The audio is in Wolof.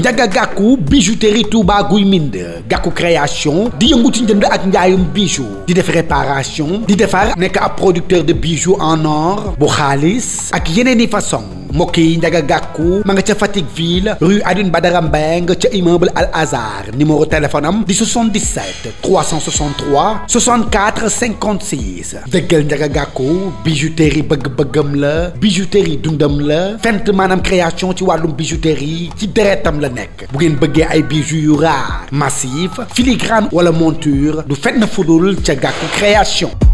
Njaga Gàkku bijouterie Touba Guy Mind Gàkku création di yëngu ci njënd ak njaayum bijou di def réparation di defar nekk ab producteur de bijoux en or bu xaalis ak yeneen i façon mbokk yi Njaga Gàkku ma nga ca Fatick ville rue Aline Badara Mbeng ca immeuble Al Azhar numéro téléphone am di 77 363 64 56 dëggal Njaga Gàkku bijouterie bëgg-bëggam la bijouterie dundam la fent maanaam création ci wàllum bijouterie ci deretam la nekk bu ngeen bëggee ay bijoux yu raar massif filigrane wala monture du fenn fudul ca Gàkku création